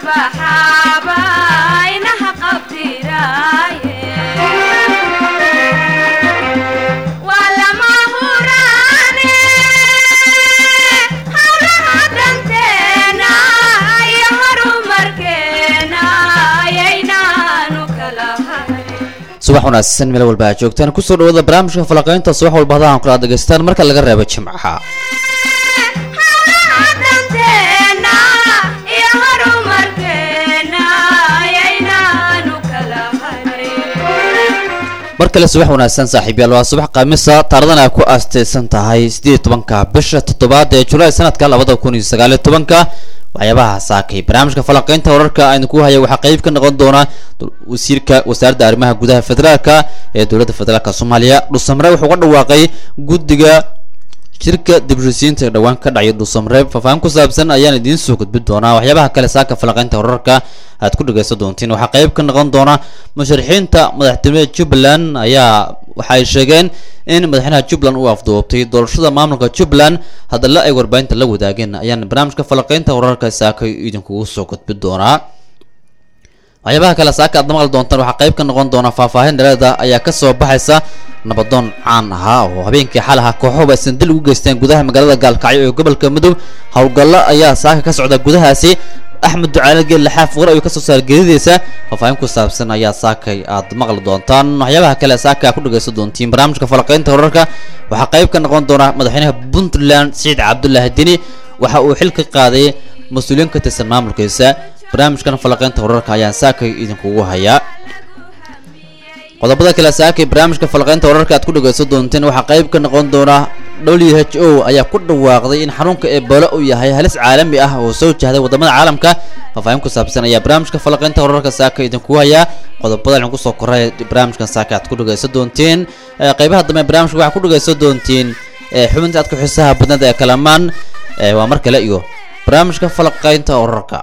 baxaaba inaha qabtiraaye waa lama huraane hawlaha danteena iyo horumarkeena ayaynaanu kala hayn subax wanaagsan meel walba aad joogtaan kusoo dhawaada barnaamijka falaqaynta subax walba hadahan kula dhegaystaan marka laga reebo jimcaha hawlaha danteena iyo horumarkeena ayaynaanu kala hayn mar kale subax wanaagsan saaxiibyaal waa subax khamiisa taarikhdan ay ku aastaysan tahay sideed tobanka bisha toddobaad ee julaay sanadka labada kun iyo sagaaliyo tobanka waxyaabaha saakay barnaamijka falaqaynta wararka aynu ku haya waxaa qeyb ka noqon doona wasiirka wasaaradda arrimaha gudaha federaalka ee dowladda federaalk soomaaliya dhusamre wuxuu ka dhawaaqay guddiga shirka dibshisiinta ee dhowaan ka dhacay dhusamreeb faahfaahin ku saabsan ayaan idiin soo gudbin doonaa waxyaabaha kale saaka falaqaynta wararka aad ku dhagaysan doontiin waxaa qeyb ka noqon doona musharaxiinta madaxtinimada jubbaland ayaa waxa ay sheegeen in madaxweynaha jubbaland uu afduubtay doorashada maamulka jubbaland hadalla ay warbaahinta la wadaageen ayaan barnaamijka falaqaynta wararka saaka idinkugu soo gudbin doonaa waxyaabaha kale saaka aad maqli doontaan waxaa qayb ka noqon doona faahfaahin dhalada ayaa kasoo baxaysa nabadoon caan ahaa oo habeenkii xal ahaa kooxoba aysan dil ugu geysteen gudaha magaalada gaalkacyo ee gobolka mudug howlgallo ayaa saaka ka socda gudahaasi axmed ducaale geelle xaaf war ayuu kasoo saar geedidiisa faahfaahin ku saabsan ayaa saakay aad maqli doontaan waxyaabaha kale saaka ku dhagaysan doontiin barnaamijka falaqaynta wararka waxaa qayb ka noqon doona madaxweynaha puntland siciid cabdulaahi dini waxa uu xil ka qaaday mas-uuliyiin ka tirsan maamulkiisa barnaamijkan falaqaynta wararka ayaan saakay idinkugu hayaa qodobada kale saakay barnaamijka falaqaynta wararka aad ku dhagaysan doonteen waxaa qayb ka noqon doona w h o ayaa ku dhawaaqday in xanuunka ebola uu yahay halis caalami ah oo soo jahday wadamada caalamka faahfaahin ku saabsan ayaa barnaamijka falaqaynta wararka saaka idinkugu hayaa qodobada waxaan kusoo koray barnaamijkan saaka aad ku dhagaysan doonteen qeybaha dambe barnaamijka waxaa ku dhagaysan doontiin xubinta aad ku xiisaha badnada ee kalamaan waa mar kale iyo barnaamijka falaqaynta wararka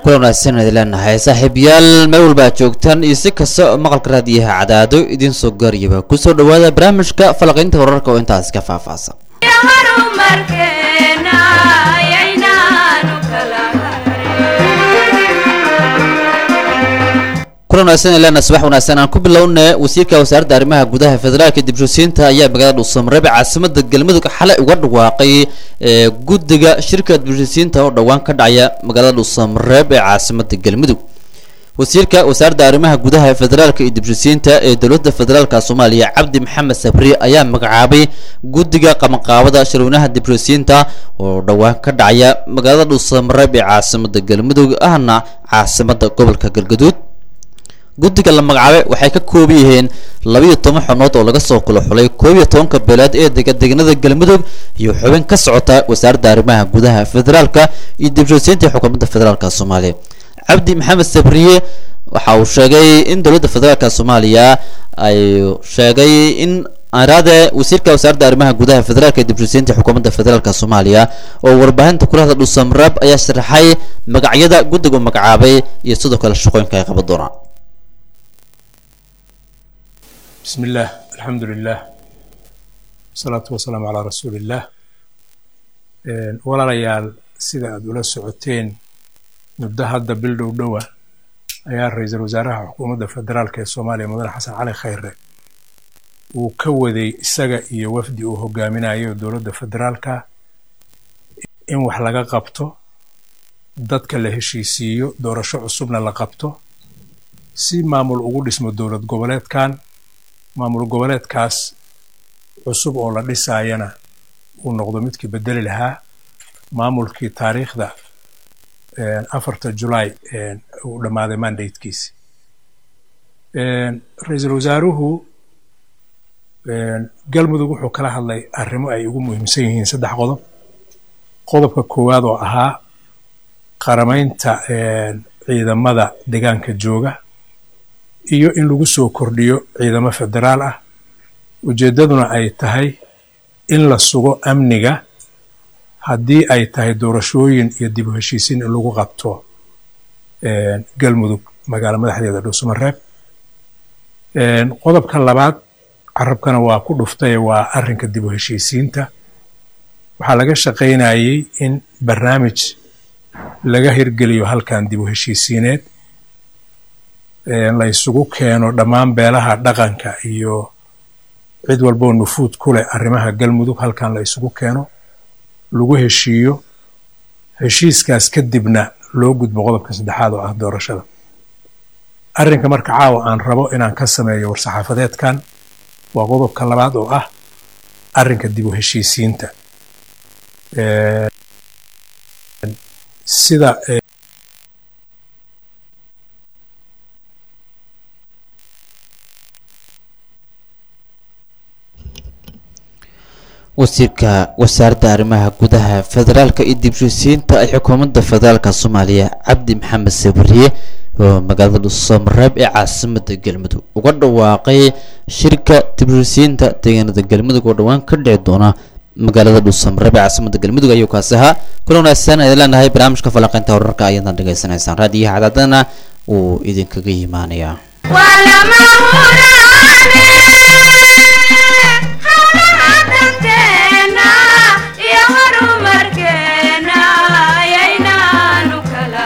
kula wanaagsan idin leenahay saaxiibayaal meel walba aad joogtaan iyo si kasta oo maqalka raadiyaha cadaado idiin soo gaariyaba kusoo dhawaada barnaamijka falaqaynta wararka oo intaas ka faahfaahsan horumarkeena ayaynaanu kala kulan wanaagsan idin leenahay subax wanaagsan aan ku bilownay wasiirka wasaaradda arrimaha gudaha federaalka dibshosiinta ayaa magaalada dhuusamareeb caasimada galmudug xalay uga dhawaaqay ee guddiga shirka dibshosiinta oo dhowaan ka dhacaya magaalada dhuusamareeb ee caasimada galmudug wasiirka wasaaradda arrimaha gudaha ee federaalka iyo dibshosiinta ee dowladda federaalka soomaaliya cabdi maxamed sabri ayaa magacaabay guddiga qabanqaabada shirweynaha dibshosiinta oo dhowaan ka dhacaya magaalada dhuusamareeb ee caasimada galmudug ahna caasimada gobolka galgaduud guddiga la magacaabay waxay ka kooban yihiin labiyo toban xubnood oo laga soo kala xulay koob iyo tobanka beeleed ee dega deegaanada galmudug iyo xubin ka socota wasaaradda arrimaha gudaha federaalka iyo dibshosiinta xukuumadda federaalka soomaaliya cabdi maxamed sabriye waxa uu sheegay in dowladda federaalka soomaaliya ay sheegay in araade wasiirka wasaaradda arrimaha gudaha federaalka iyo dibshosiinta xukuumadda federaalka soomaaliya oo warbaahinta kulahda dhuusamraab ayaa sharaxay magacyada guddiga u magacaabay iyo sidoo kale shaqooyinka ay qaban doonaan بسم الله الحمد لله والصلاة والسلام على رسول الله walaalayaal sida aad ula socoteen muddo hadda bil dhow dhowa ayaa ra-iisul wasaaraha xukuumadda federaalk ee soomaaliya mudane xasan cali khayre uu ka waday isaga iyo wafdi uu hogaaminayo dowladda federaalka in wax laga qabto dadka la heshiisiiyo doorasho cusubna la qabto si maamul ugu dhismo dowlad goboleedkan maamul goboleedkaas cusub oo la dhisaayana uu noqdo midkii bedeli lahaa maamulkii taariikhda afarta julaay uu dhammaaday mandatekiisi ra-iisul wasaaruhu galmudug wuxuu kala hadlay arrimo ay ugu muhiimsan yihiin saddex qodob qodobka koowaad oo ahaa qaramaynta ciidamada deegaanka jooga iyo in lagu soo kordhiyo ciidamo federaal ah ujeeddaduna ay tahay in la sugo amniga haddii ay tahay doorashooyin iyo dib u heshiisiin in lagu qabto galmudug magaalo madaxdeeda dhuusamareeb qodobka labaad carabkana waa ku dhuftay waa arrinka dib u heshiisiinta waxaa laga shaqaynayey in barnaamij laga hirgeliyo halkan dib u heshiisiineed la isugu keeno dhammaan beelaha dhaqanka iyo cid walboo nufuud ku leh arrimaha galmudug halkan la isugu keeno lagu heshiiyo heshiiskaas kadibna loo gudbo qodobka saddexaad oo ah doorashada arrinka marka caawa aan rabo inaan ka sameeyo war-saxaafadeedkan waa qodobka labaad oo ah arrinka dib u heshiisiinta sida wasiirka wasaaradda arrimaha gudaha federaalka iyo dibshosiinta ay xukuumadda federaalka soomaaliya cabdi maxamed sabriye oo magaalada dhuusamareeb ee caasimada galmudug uga dhawaaqay shirka dibshosiinta deegaanada galmudug oo dhowaan ka dhici doona magaalada dhuusamareeb ee caasimada galmudug ayuu kaasi ahaa kula wanaagsan idin leenahay barnaamijka falanqaynta wararka ayadan dhegaysanaysaan raadiyaha cadaadana wuu idinkaga yimaanayaa waa lama huraane hawlaha danteena iyo horumarkeena ayaynaanu kala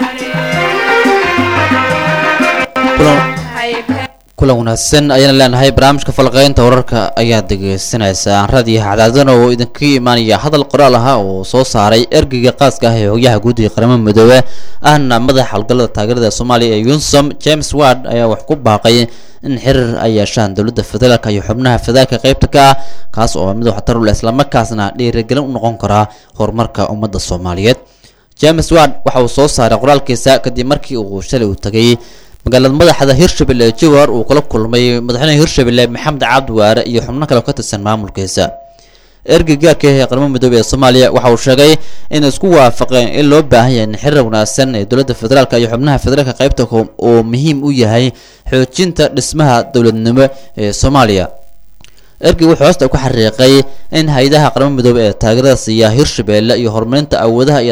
harin kulan wanaagsan ayaan leenahay barnaamijka falqeynta wararka ayaad dhegeysanaysaa raadiyaha cadaadana oo idinkaga imaanaya hadal qoraal ahaa oo soo saaray ergeyga qaaska ah ee hogyaha guudiga qaramada midoobe ahna madaxa howlgallada taageerada soomaaliya ee yunsom james ward ayaa wax ku baaqay in xiriir ay yeeshaan dowladda federaalka iyo xubnaha federaalka qeybta ka ah kaas oo mid waxtar u leh islamarkaasna dhiirigelin u noqon karaa horumarka ummadda soomaaliyeed james ward waxa uu soo saaray qoraalkiisa kadib markii uu shalay uu tagay magaalada madaxda hirshabelle ee jowhar uu kula kulmay madaxweynaha hirshabelle maxamed cabdi waare iyo xubno kale oo ka tirsan maamulkiisa ergeygaarka ee qaramada midoobey ee soomaaliya waxa uu sheegay in isku waafaqeen in loo baahan yahay in xiriir wanaagsan ee dowladda federaalka iyo xubnaha federaalka qaybta oo muhiim u yahay xoojinta dhismaha dowladnimo ee soomaaliya ergey wuxuu hoosta ku xariiqay in hay-adaha qaramada midoobey ee taageerada siiya hirshabelle iyo horumarinta awoodaha iyo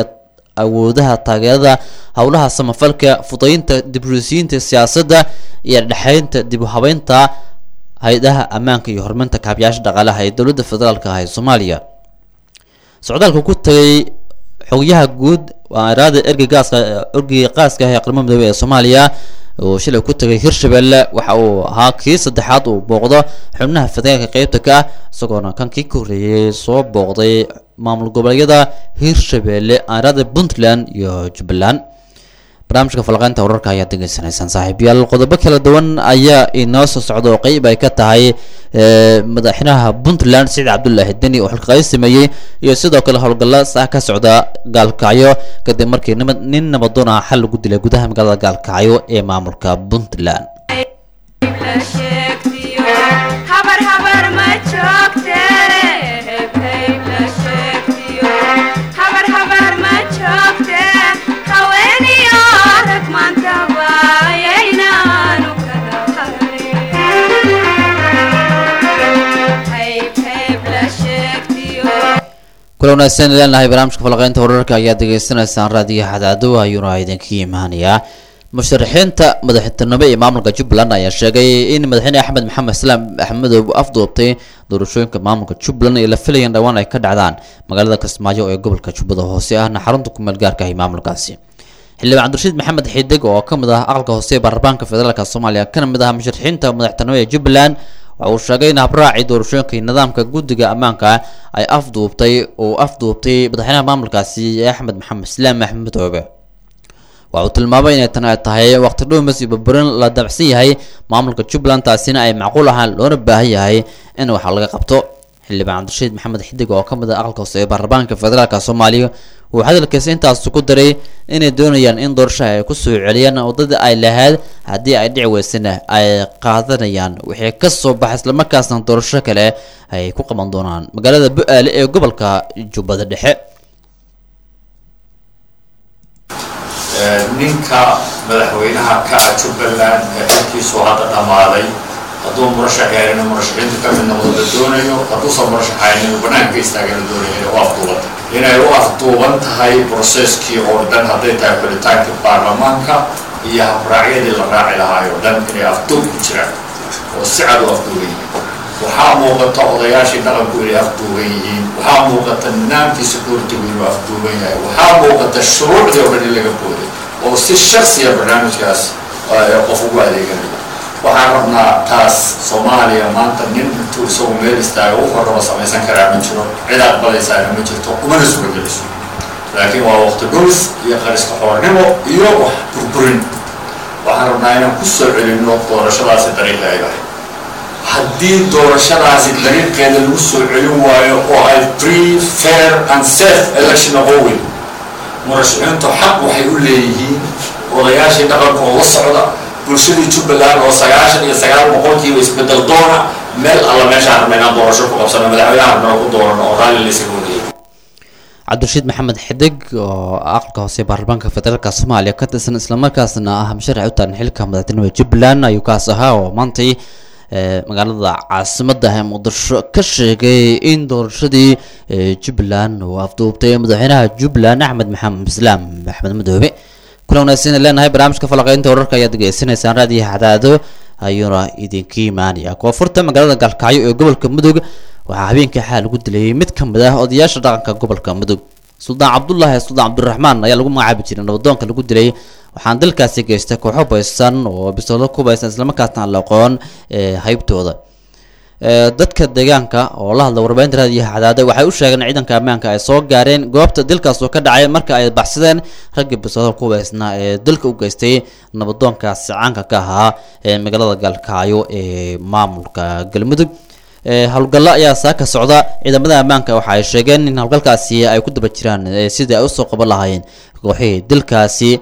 awoodaha taageerada howlaha samafalka fudaynta dibrusiyiinta siyaasadda iyo dhexeynta dib u habeynta hay-adaha ammaanka iyo horumarinta kaabayaasha dhaqaalaha ee dowladda federaalka ah ee soomaaliya socdaalka ku tagay xogyaha guud waa iraada ergey gaaska ergey qaaska ah ee qaramada midoobey ee soomaaliya oo shilay ku tagay hirshabelle waxa uu ahaa kii saddexaad uu booqdo xubnaha federaalka qeybta ka ah isagoona kan kii ka horreeyey soo booqday maamul goboleedyada hirshabelle iraada puntland iyo jubbaland barnaamijka falaqeynta wararka ayaa degeysanaysaan saaxiibayaal qodobo kala duwan ayaa inoo soo socda oo qeyb ay ka tahay madaxweynaha puntland saciid cabdulaahi deni oo xilqayn sameeyey iyo sidoo kale howlgalla saa ka socda gaalkacyo kadib markii nima nin nabadoon ah xal lagu dilay gudaha magaalada gaalkacyo ee maamulka puntland la sheegtiyo habar habar ma joogte hebheyb la sheegtiyo habar habar ma joogte haweeniyo rag maantaba yaynaanu kala qarin hayb hayb la sheegtiyo kula wanaagsan leenahay barnaamijka falaqeynta wararka ayaa degeysanaysaan raadiyo xadaado ayuuna idinka imaanayaa musharaxiinta madaxtinimo ee maamulka jubbaland ayaa sheegay in madaxweyne axmed maxamed islaam axmedow afduubtay doorashooyinka maamulka jubbaland ee la filayeen dhowaan ay ka dhacdaan magaalada kismaayo ee gobolka jubbada hoose ahna xarunta kumeel gaarka ah ee maamulkaasi xildhibaan cabdirashiid maxamed xidig oo ka mid ah aqalka hoose ee baarlamaanka federaalk soomaaliya kana mid ah musharaxiinta madaxtinimo ee jubbaland waxa uu sheegay in habraaci doorashooyinka iyo nidaamka guddiga ammaanka ay afduubtay oo afduubtay madaxweynaha maamulkaasi axmed maxamed islaam axmed oobe waxa uu tilmaamay inay tan ay tahay waqti dhuumis iyo burburin la dabacsan yahay maamulka jubbaland taasina ay macquul ahaan loona baahan yahay in wax laga qabto xildhibaan cabdirashiid maxamed xidig oo ka mid ah aqalka hoose ee baarlamaanka federaalk soomaaliya uu hadalkiisa intaas ku daray inay doonayaan in doorashaha ay kusoo celiyaan waddadii ay lahayd haddii ay dhici weysana ay qaadanayaan wixii ka soo baxa islamarkaasna doorasho kale ay ku qaban doonaan magaalada bu-aale ee gobolka jubbada dhexe ninka madaxweynaha ka ah jubbaland ee xilkiisu hadda dhammaaday hadduu murashax yahay inuu murashaxiinta ka mid noqdo la doonayo hadduusan murashaxayn inuu banaanka istaaga la doonayo inay u afduuban tahay inay u afduuban tahay broseskii oo dhan hadday tahay xulitaankii baarlamaanka iyo habraacyadii la raaci lahaay oo dhan inay afduub ku jiraan oo si cad u afduuban yihiin waxaa muuqata odayaashii dhaqanku inay afduuban yihiin waxaa muuqata nidaamkii security-gu inuu afduuban yahay waxaa muuqata shuruucdii oo dhan in laga booday oo si shaksiya barnaamijkaas qof ugu adeeganayo waxaan rabnaa taas soomaaliya maanta nin intuu isagu meel istaaga wuxuu raba samaysan karaa ma jiro cid aqbalaysaana ma jirto umana suurageliso laakiin waa waqti dhulis iyo qariska xoornimo iyo wax burburin waxaan rabnaa inaan ku soo celinno doorashadaasi dariiqi ay lahayd haddii doorashadaasi dariiqeeda lagu soo celin waayo oo ay free fair and safe election noqon weyn murashaxiintu xaq waxay u leeyihiin odayaashii dhaqanka oo la socda bulshadii jubbaland oo sagaashan iyo sagaal boqolkiiba isbedel doona meel alla meeshaan rabna inaan doorasho ku qabsano madaxweynaha rabna ku doorano oo raalli laysaga wadayay cabdirashiid maxamed xidig oo aqalka hoose ee baarlamaanka federaalk soomaaliya ka tirsan islamarkaasna ah musharax u taagan xilka madaxtinimada jubbaland ayuu kaas ahaa oo maantay magaalada caasimadda ee muqdisho ka sheegay in doorashadii jubbaland uu afduubtay madaxweynaha jubbaland axmed maxamed islaam axmed madoobe kula wanaagsan leenahay barnaamijka falaqeynta wararka ayaad degeysanaysaan raadiyo xadaado ayuuna idinka imaanaya koonfurta magaalada gaalkacyo ee gobolka mudug waxaa habeenkii xaal lagu dilayay mid ka mid ah odayaasha dhaqanka gobolka mudug suldaan cabdulaahi suldaan cabdiraxmaan ayaa lagu magacaabi jiray nabadoonka lagu dilay waxaan dalkaasi geystay kooxo baysan oo bisoolo ku baysan islamarkaasna aan la aqoon haybtooda dadka deegaanka oo la hadla warbaahinta raadiyaha cadaada waxay u sheegeen ciidanka ammaanka ay soo gaareen goobta dilkaas oo ka dhacay marka ay baxsadeen raggii bisoolada ku baysnaa ee dilka u geystay nabadoonkaasi caanka ka ahaa ee magaalada gaalkacyo ee maamulka galmudug howlgallo ayaa saa ka socda ciidamada ammaanka waxa ay sheegeen in howlgalkaasi ay ku daba jiraan sidii ay usoo qaban lahaayeen kooxihii dilkaasi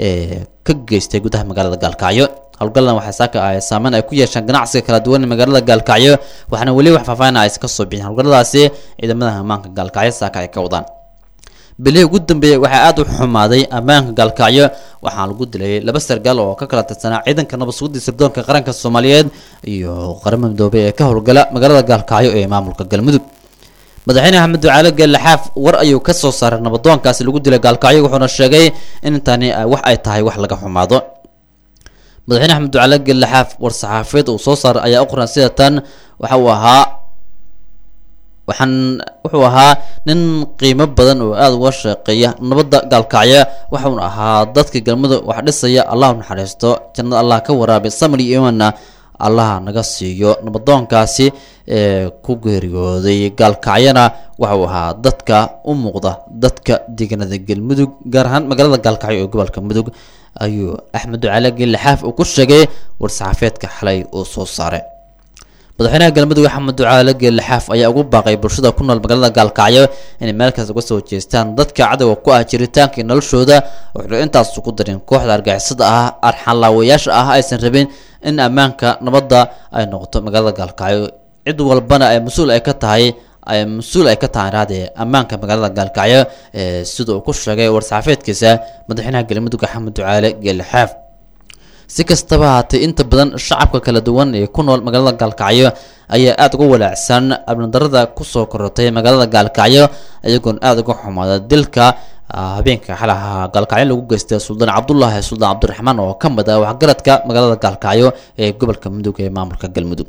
ka geystay gudaha magaalada gaalkacyo howlgallan waxay saaka ay saameyn ay ku yeeshaan ganacsiga kala duwan ee magaalada gaalkacyo waxaana weli wax faahfaahin ay ka soo bixin howlgalladaasi ciidamada ammaanka gaalkacyo saaka ay ka wadaan bilihii ugu dambeeyey waxaa aada u xumaaday ammaanka gaalkacyo waxaa lagu dilay laba sargaal oo ka kala tirsanaa ciidanka nabad sugidii sirdoonka qaranka soomaaliyeed iyo qaramada midoobey ee ka howlgala magaalada gaalkacyo ee maamulka galmudug madaxweyne axmed ducaale geelaxaaf war ayuu ka soo saaray nabadoonkaasi lagu dilay gaalkacyo wuxuuna sheegay in intani ay- wax ay tahay wax laga xumaado madaxweyne axmed ducaale geelaxaaf war saxaafiyeed uu soo saaray ayaa u qoran sida tan waxa uu ahaa waxaan wuxuu ahaa nin qiimo badan oo aada uga shaqeeya nabadda gaalkacya waxauna ahaa dadka galmudug wax dhisaya allah u naxariisto jannada allah ka waraabi samri iyo imanna allah naga siiyo nabadoonkaasi ee ku geeriyooday gaalkacyana waxau ahaa dadka u muuqda dadka deegaanada galmudug gaar ahaan magaalada gaalkacyo ee gobolka mudug ayuu axmed ducaale geelaxaaf uu ku sheegay war-saxaafeedka xalay uu soo saaray madaxweynaha galmudug axmed ducaale geelaxaaf ayaa ugu baaqay bulshada ku nool magaalada gaalkacyo inay meelkaas uga soo jeestaan dadka cadowga ku ah jiritaanka iyo noloshooda wuxuu intaas ugu darin kooxda argixisada ah arxanlaawayaasha ah aysan rabin in ammaanka nabadda ay noqoto magaalada gaalkacyo cid walbana ay mas-uul ay ka tahay ay mas-uul ay ka tahay raadee ammaanka magaalada gaalkacyo ee sida uu ku sheegay war-saxaafeedkiisa madaxweynaha galmudug axmed ducaale geelaxaaf si kastaba haatee inta badan shacabka kala duwan ee ku nool magaalada gaalkacyo ayaa aada uga walaacsan abnadarada kusoo korortay magaalada gaalkacyo iyagoon aada uga xumaada dilka ah, habeenka xalaha gaalkacyo lagu geystay suldaan cabdulaahi suldaan cabdiraxmaan oo ka mid ah waxgaradka magaalada gaalkacyo ee gobolka mudug ee maamulka galmudug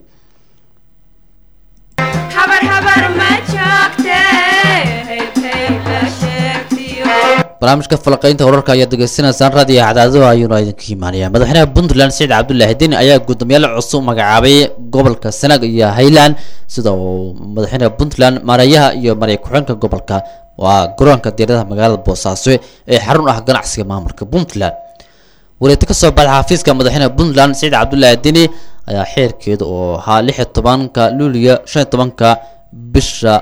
habar habar ma joogte hayb hayb la sheegtiyo barnaamijka falaqeynta wararka ayaad degeysanaysaan raadiyo cadaadaha ayuuna idinka imaanaya madaxweynaha puntland saciid cabdullaahi deni ayaa guddoomiyaal cusub magacaabay gobolka sanaag iyo highland sida uu madaxweynaha puntland maareeyaha iyo mareey ku-xeenka gobolka waa garoonka diiradaha magaalada boosaaso ee xarun ah ganacsiga maamulka puntland wareegto ka soo baxda xafiiska madaxweynaha puntland saciid cabdullaahi deni ayaa xeerkeeda oo ahaa lix iyo tobanka luuliya shan iyo tobanka bisha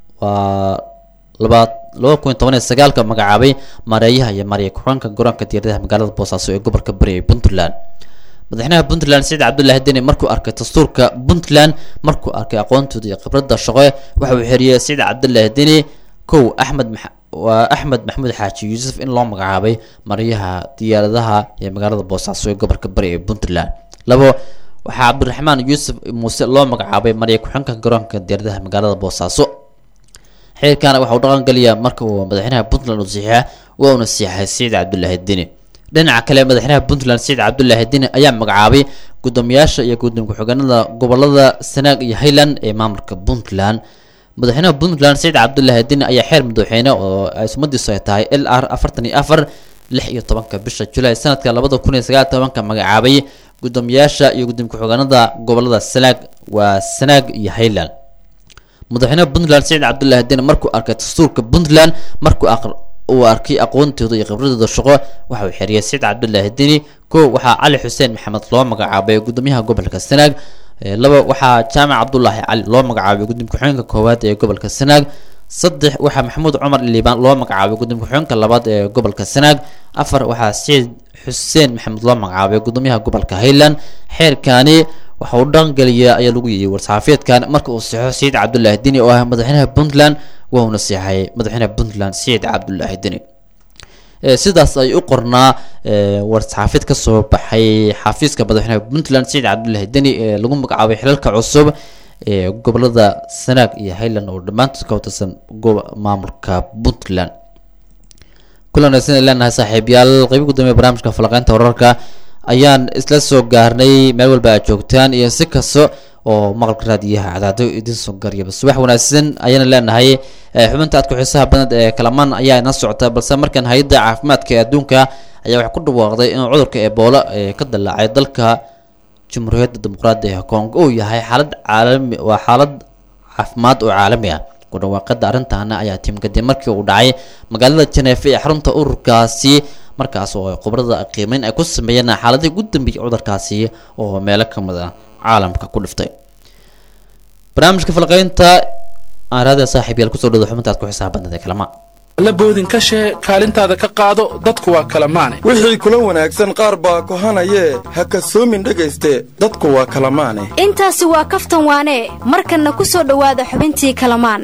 waa labaad laba kun iyo toban iyo sagaalka magacaabay maareeyaha iyo mareey ku-xeenka garoonka diiradaha magaalada boosaaso ee gobolka bari ee puntland madaxweynaha puntland saciid cabdullaahi deni markuu arkay dastuurka puntland markuu arkay aqoontooda iyo khibradda shaqo waxa uu xeriyey saciid cabdullaahi deni kow axmed max- waa axmed maxamuud xaaji yuusuf in loo magacaabay maryaha diyaaradaha ee magaalada boosaaso ee gobolka bari ee puntland labo waxaa cabdiraxmaan yuusuf muuse loo magacaabay marya ku-xeenka garoonka diyaaradaha magaalada boosaaso xeerkana waxa uu dhaqan geliyaa marka uu madaxweynaha puntland uu saxiixa waa uuna siixay saciid cabdullaahi deni dhinaca kale madaxweynaha puntland saciid cabdullaahi deni ayaa magacaabay guddoomiyaasha iyo gudoomiye ku-xigeenada gobolada sanaag iyo highland ee maamulka puntland madaxweynaha puntland saciid cabdullaahi deni ayaa xeer madaxweyne oo ay sumadiisu ay tahay l r afartan iyo afar lix iyo tobanka bisha julaay sanadka labada kun iyo sagaal iyo tobanka magacaabay guddoomiyaasha iyo gudoomiye ku-xigeenada gobolada sanaag waa sanaag iyo highland madaxweynaha puntland saciid cabdullaahi deni markuu arkay dastuurka puntland markuu aqr uu arkay aqoontooda iyo khibradooda shaqo waxa uu xeriyay saciid cabdullaahi deni kow waxaa cali xuseen maxamed loo magacaabay gudoomiyaha gobolka sanaag Ee, laba waxaa jaamac cabdulaahi cali loo magacaabay gudoomiye ku-xigeenka koowaad ee gobolka sanaag saddex waxaa maxamuud cumar liibaan loo magacaabay gudoomiye ku-xigeenka labaad ee gobolka sanaag afar waxaa saciid xuseen maxamed loo magacaabay gudoomiyaha gobolka highland xeerkani waxa uu dhaqangeliya ayaa lagu yiyey war-saxaafeedkan marka uu saxo saciid cabdullaahi deni oo ah madaxweynaha puntland waa uuna seexay madaxweynaha puntland saciid cabdullaahi deni Ee, sidaas ay u qornaa ee, war-saxaafeed ka soo baxay xafiiska madaxweynaha puntland saciid cabdullaahi deni ee lagu magacaabay xilalka cusub ee gobolada sanaag iyo highland oo dhammaantood ka watirsan gob- maamulka puntland kulan wanaagsan ay leenahay saaxiibayaal qeybi gudoomiya barnaamijka falaqeynta wararka ayaan isla soo gaarnay meel walba aad joogtaan iyo si kasta oo maqalka raadiyaha cadaado idin soo garyaba subax wanaagsan ayaana leenahay Eh, xubinta aad ku xiisaha badan ee kalamaan ayaa ina socota balse markan hay-adda caafimaadka ee adduunka ayaa waxay ku dhawaaqday inuu cudurka ebola ee ka dilaacay dalka jamhuuriyadda dimuqraadiga ee congo uu yahay xaalad caalami waa xaalad caafimaad oo caalami ah ku dhawaaqada arrintaana ayaa timi kadib markii uu dhacay magaalada janeefa ee xarunta ururkaasi markaas oo khubrada qiimeyn ay ku sameeyeen xaaladii ugu dambeeyay cudurkaasi oo meelo ka mid ah caalamka ku dhiftay barnaamijka falqeynta aan raadiya saaxiib yaal kusoo dhawda xubintaad ku xisaab badnada kalama la boodin ka shee kaalintaada ka qaado dadku waa kala maane wixii kula wanaagsan qaar baa kohanayee ha kasoomin dhegayste dadku waa kala maane intaasi waa kaftan waane markanna ku soo dhowaada xubintii kalamaan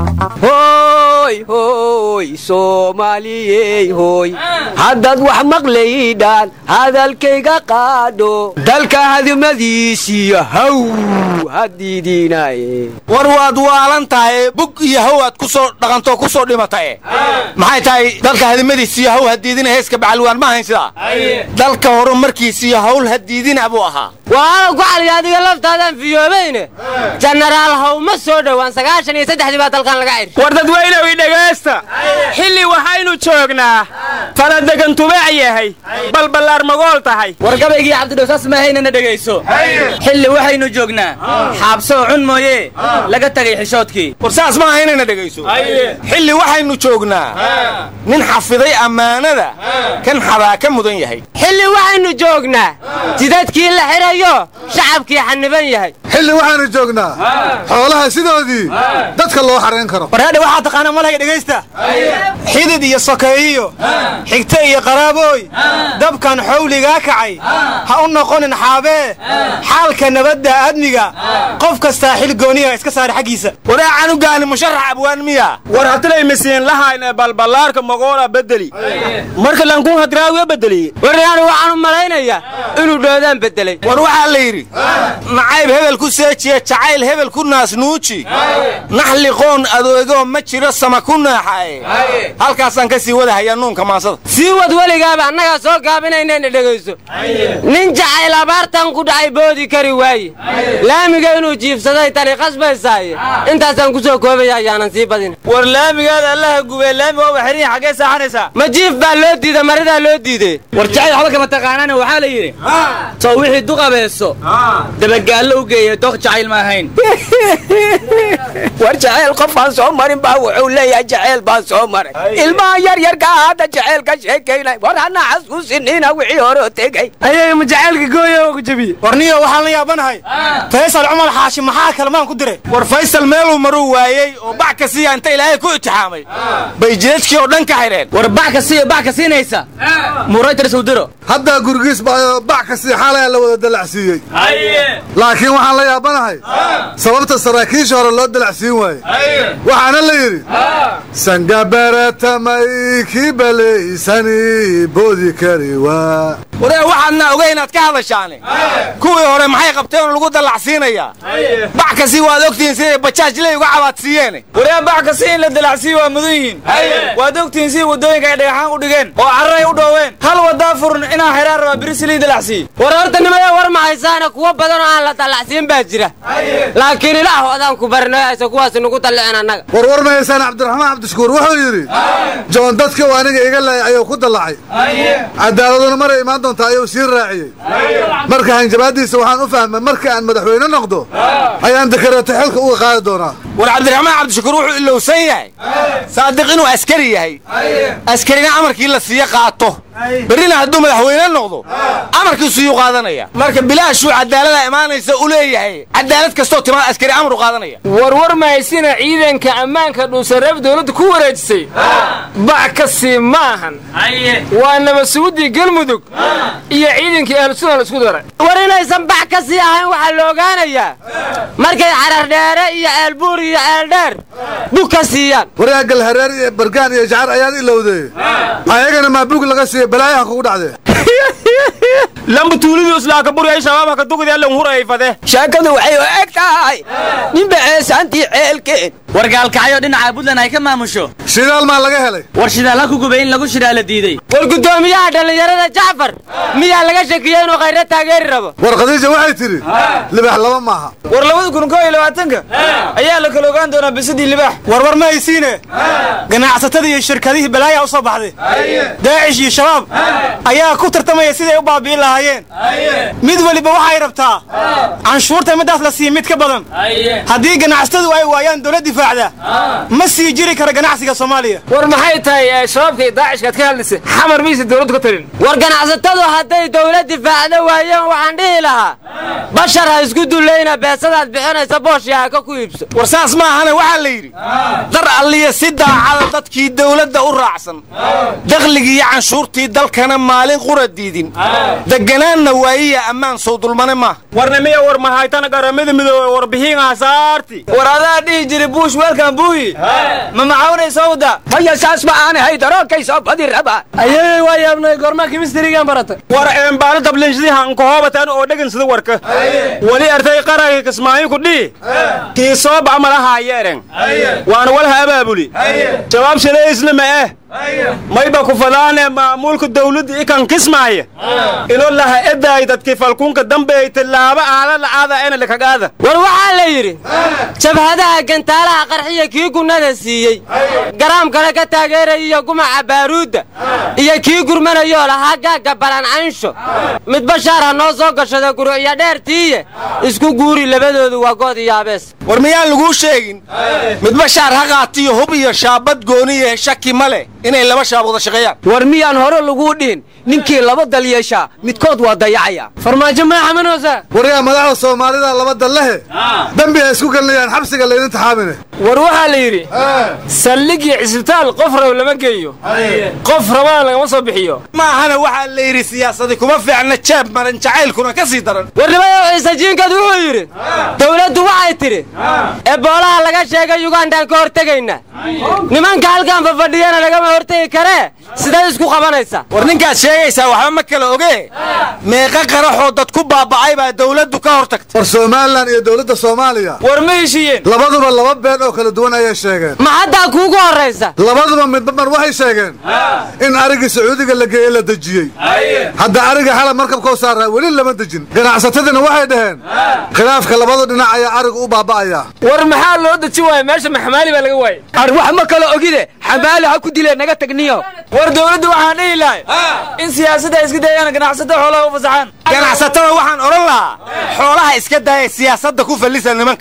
hooy hooy soomaaliyey hooy haddaad wax maqlaydhaan hadalkayga qaadho dalka hadimadiisiyo haw hadiidiinaaye war waad waalan tahay bug iyo haw aad ku soo dhaqantoo ku soo dhimatae maxay tahay dalka hadimadiisiyo haw hadiidina heeska bacalwaan ma ahayn sidaa dalka horumarkiisiyo hawl hadiidina buu ahaa waana ku cali adiga laftaadaan fiyoobayne jenaraal haw ma soo dhowaan sagaashan iyo saddexdii baa dalkan laga cir war dadweynow i dhegaysta xilli waxaynu joognaa faladegan tubaac yahay balballaar magool tahay war gabaygii cabdidhowsaas maahaynana dhegayso xilli waxaynu joognaa xaabsoo cun mooye laga tagay xishoodkii war saas ma ahaynana dhegayso xilli waxaynu joognaa nin xafiday ammaanada kan xadaa ka mudan yahay xilli waxaynu joognaa jidadkii la xirayo shacabkii xaniban yahay xilli waxaanu joognaa xoolaha sidoodii dadka loo xarayn karo warhaadhe waxaa taqaana malhay dhegaysta xidid iyo sokeeyiyo xigte iyo qaraabooy dabkan xowligaa kacay ha u noqonin xaabee xaalka nabadda aadmiga qof kastaa xil gooniya iska saara xaggiisa waraacan u gaani musharax abwaan miya war hatilay misiin lahayne balballaarka magoola bedeli marka lankun hadraawiya bedeli waryaanu waxaan u malaynayaa inuu dhoodaan bedelay war waxaa la yidhi nacayb hebel ku seejiye jacayl hebel ku naasnuuji naxli qoon adoegoo ma jiro sama ku naaxae halkaasaan ka sii wadahayaa nuunka maasada sii wad weligaaba annagaa soo gaabinaynayna dhegayso nin jacayl abaartan ku dhacay boodi kari waaye laamiga inuu jiifsaday tani qasbaysaaye intaasaan ku soo koobaya ayaanan sii badin war laamigaada allaha gubee laami waa waxriin xaggee saaxanaysaa ma jiif baa loo diida maridaa loo diiday war jacayl waxba kama taqaanaana waxaa la yidhi soo wixii duqabeeso dabagaallo u geeya doq jacayl ma ahayn war jacayl qofaan soo marin baa wuxuu leeyahay jacayl baan soo maray ilmaha yar yarka hadda jacayl ka sheekaynay war hana xasuusinina wixii hore tegey ayaga ma jacaylka gooya oo ku jabiye warniyo waxaan la yaabanahay faysal cumar xaashi maxaa kalmaan ku diray war faysal meeluu maruu waayey oo bac ka siiya inta ilaahay ku itixaamay bay jidadkii oo dhan ka xidheen war bac ka siiya bac ka siinaysa muraytar sawdiro haddaa gurigiis baa bac ka sii xaalaya la wada dalacsiiyey laakiin waxaan la yaabanahay sababta saraakiisha hore loo dalacsiin waaye waxaana la yidhi sangabaretamay kii balaysani boodi kari waa waree waxaadna oga inaad ka hadashaane kuwii hore maxay qabteen lagu dallacsiinayaa bac kasii waad ogtihiin siday bajaaj ley uga cabaadsiiyeen waree bac kasi in la dalacsiiyo waa mudan yihiin waad ogtihiin sidii waddooyinka ay dhagaxaan u dhigeen oo carray u dhooween hal wadaa furan inaa xidhaan rabaa birisilii dalacsiiy war horta nimaya war ma haysaana kuwo badan oo aan la dallacsiin baa jira laakiin ilaah odaan ku barinoyaysa kuwaas nagu dalliceen annaga warwar ma haysaan cabdiraxmaan cabdishakuur wuxuu yidhi joon dadka uu aniga iga laayay ayuu ku dallacay cadaaladuna maray imaan doontaa ayuu sii raaciyey marka hanjabaaddiisa waxaan u fahmay marka aan madaxweyne noqdo ayaan dakareeto xilka uga qaadi doonaa war cabdiraxmaan cabdishakuur wuxuu ilowsan yahay saadiq inuu askari yahay askarina amarkii la siiye qaato berrina hadduu madaxweyne noqdo amarkiisu yuu qaadanaya marka bilaashuu cadaalada imaanaysa u leeyahay cadaalad kastoo timaa askari amaru qaadanaya warwar mahaysina ciidanka ammaanka dhuusareeb dowladda ku wareejisay bac ka sii ma ahan waa nabadsuguddii galmudug iyo ciidankii ahlusunan isku daray war inaysan bac ka sii ahayn waxaa la ogaanayaa markay carardheere iyo ceelbuur iyo ceeldheer bug ka siiyaan waraagal hareer iyo bargaan iyo jacar ayaad ilowday ayagana maa bug laga siiya balaayaha kugu dhacdee lamba tuulidu islaaka buriyay shabaabha ka dugdi allan hurayay fade sheekadu waxay u eg tahay ninba ceesaantii ceelkeen war gaalkacyo dhinaca puntland ay ka maamusho shidaal maa laga helay war shidaal ha ku gubay in lagu shidaa la diiday war guddoomiyaha dhallinyarada jacfar miyaa laga shakiyey inuu khayra taageeri rabo war khadiija waxay tidhi libax laba maaha war labada kun koo iyo labaatanka ayaa la kala ogaan doonaa bisadii libaax warwar ma haysiine ganacsatada iyo shirkadihii balaaya u soo baxday daacish iyo shabaab ayaa ku tartamaya siday u baabi'in lahaayeen mid weliba waxay rabtaa canshuurta middaas la siiya mid ka badan haddii ganacsatadu ay waayaan dowlad difaacda ma sii jiri kara ganacsiga soomaaliya war maxay tahay shabaabka iyo daacishkaad ka hadlaysa xamar maysa dowladdu ka talin war ganacsatadu hadday dowlad difaacda waayeen waxaan dhihi lahaa bashar ha isku dulayna beesadaad bixinaysa booshiyaa ka ku iibso war saas sidaas ma ahane waxaa la yidhi dar alliya si daacada dadkii dawladda u raacsan dakhligii iyo canshuurtii dalkana maalin qura diidin deganaanna waayiya ammaan sow dulmane maaha warnimiya war mahaytana garamada midoobe warbixiin hasaarti war adaa dhihi jiri buush weelkan buuyi ma macawnaysa wda maya saas ma aan ahay darookayso badi raba ayay waa yaabnay goormaa kimistrigan barata war eembaano dablinshadihan kahoobataan oo dhegansada warka weli artay qaragii kismaayin ku dhihi kii soo bac malahaa yeeren waana walha abaabuli jawaab shalaysna ma eh mayba ku fadaane maamuulka dawladda ikan kismaaya ilo laha edaay dadkii falkunka dambeey tillaaba aala la'aada ena likagaada war waxaa la yidhi jabhadaha gantaalaha qarxiya kii gunnada siiyey garaam kale ka taageeraya iyo gumaca baaruudda iyo kii gurmanayoo lahaa gaagga balancansho mid bashaar ha noo soo gashada guru'yo dheertiiye isku guuri labadoodu waa good iyo abees war miyaan laguu sheegin midba shaar ha qaatiyo hub iyo shaabad gooniye shaki ma leh inay laba shaab wada shaqeeyaan war miyaan hore laguu dhihin ninkii laba dal yeeshaa midkood waa dayacaya farmaajo maa xamanoosa waryaa madaxda soomaalida laba dallehe dembi ay isku gelinayaan xabsiga laydin taxaamine war waxaa la yidhi saldhigii cisbitaal qof rab lama geeyo qof rabana lagama soo bixiyo ma ahana waxaa la yidhi siyaasadi kuma fiicna jaab maran jacaylkuna ka sii daran warnimayo ciise jiinkad wuxuu yidhi dawladdu waxay tidhi eboolaha laga sheegay yugandaan ka hortegayna nimanka halkan fafadhiyana lagama hortegi karee siday isku qabanaysa war ninkaad sheegaysaa waxba ma kala oge meeqa qaraxoo dad ku baaba'ay baa dawladdu ka hor tagtay war somalilan iyo dowladda soomaaliya war ma heshiiyeen labaduba laba been oo kala duwan ayay sheegeen ma haddaa kuugu horraysa labaduba midba mar waxay sheegeen in arigii sacuudiga la geeye la dejiyey hadda ariga xalab markabkoo saaraa weli lama dejin ganacsatadiina waxay dhaheen khilaafka labadu dhinac ayaa arigu u baaba'ayaa war maxaa loo deji waaya meesha maxmaali baa laga waayey ar wax ma kala ogide xamaali ha ku dilee naga tagniyo war dawladdu waxaan dhihi lahay in siyaasadda iska dayaan ganacsatada xoolaha u fasaxaan ganacsatada waxaan odhan lahaa xoolaha iska daaya siyaasadda ku fallisa nimanka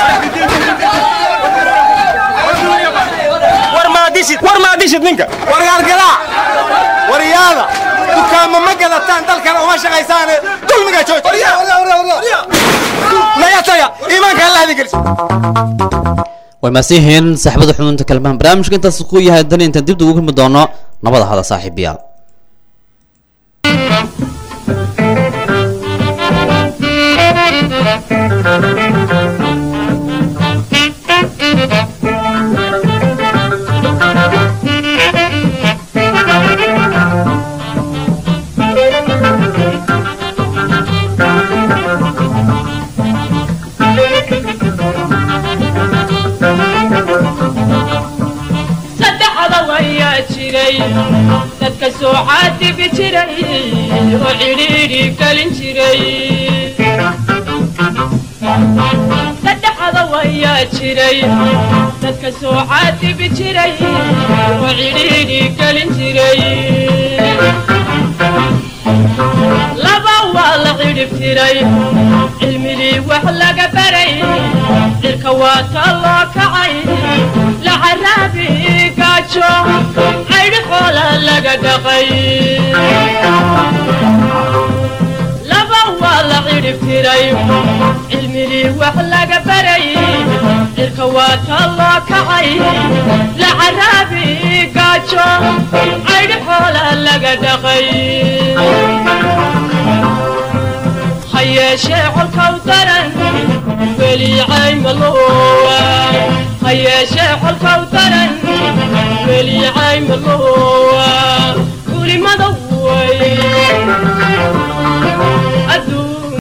war maadishid war maadishid ninka war gaalgalaa waryaada dukaamo ma gadataan dalkana uma shaqaysaane dulmiga joojnayataga iimaanka alla hadin gelis way maasiihiin saaxiibada xubinta kalmahan barnaamijka intaas ku yahay dan intaan dib ugu kulmi doono nabada hada saaxiibayaal saddexda wayaa jiray dadka soo caadibi jiray oo cidhiidhi gelin jiray saddexda wayaa jiray dadka soo caadibi jiray oo cidhiidhi gelin jiray laba waa la cidhib tiray cilmigii wax laga baray cirka waa ta loo kacay lacaraabi gaajo caydhi xoola laga dhaqay laba waa la cidhib tiray cilmigii wax laga baray cirka waa ta loo kacay lacaraabi gaajo caydhi xoola laga dhaqay ha yeeshee colkaw daran weli caymaloowa ha yeeshee colkaw daran weli caymaloowa kulimada